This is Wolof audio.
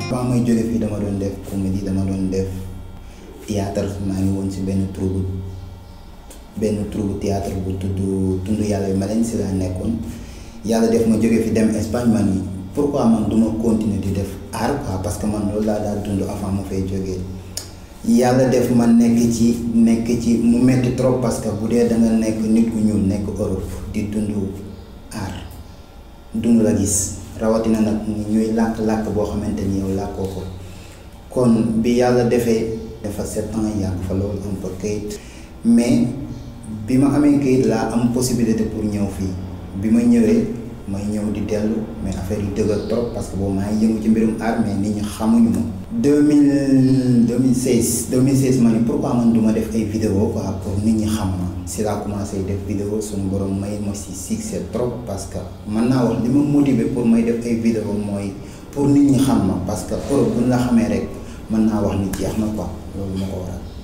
avant may jóge fii dama doon def comédie dama doon def théâtre maa ngi woon si benn troupe benn troupe théâtre bu tudd tund yàlla bi ma leen si laa nekkoon yàlla def ma jóge fi dem Espagne man yi pourquoi man du ma continuer di def art quoi parce que man loolu laa daal dund avant ma fay jógee yàlla def ma nekk ci nekk ci mu metti trop parce que bu dee da nga nekk nit ku ñuul nekk Europe di dund art dund la gis rawatina nag ñuy làkk-làkk boo xamante ni yow làkkoo ko kon bi yàlla defee dafa sept ans yàgg fa loolu am fa kayit mais bi ma amee kayit laa am possibilité pour ñëw fii bi ma ñëwee may ñëw di dellu mais affaire yi dëgër trop parce que boobu maa ngi yëngu ci mbirum art mais nit ñi xamuñu ma. deux mille deux mille seize deux mille seize ma ne pourquoi man du ma def ay vidéo quoi pour nit ñi xam ma si laa commencé def vidéo suñu borom may ma si succès trop parce que mën naa wax li ma motiver pour may def ay vidéo mooy pour nit ñi xam ma parce que Europe bu ñu la xamee rek mën naa wax ni jeex na quoi loolu moo ko waral.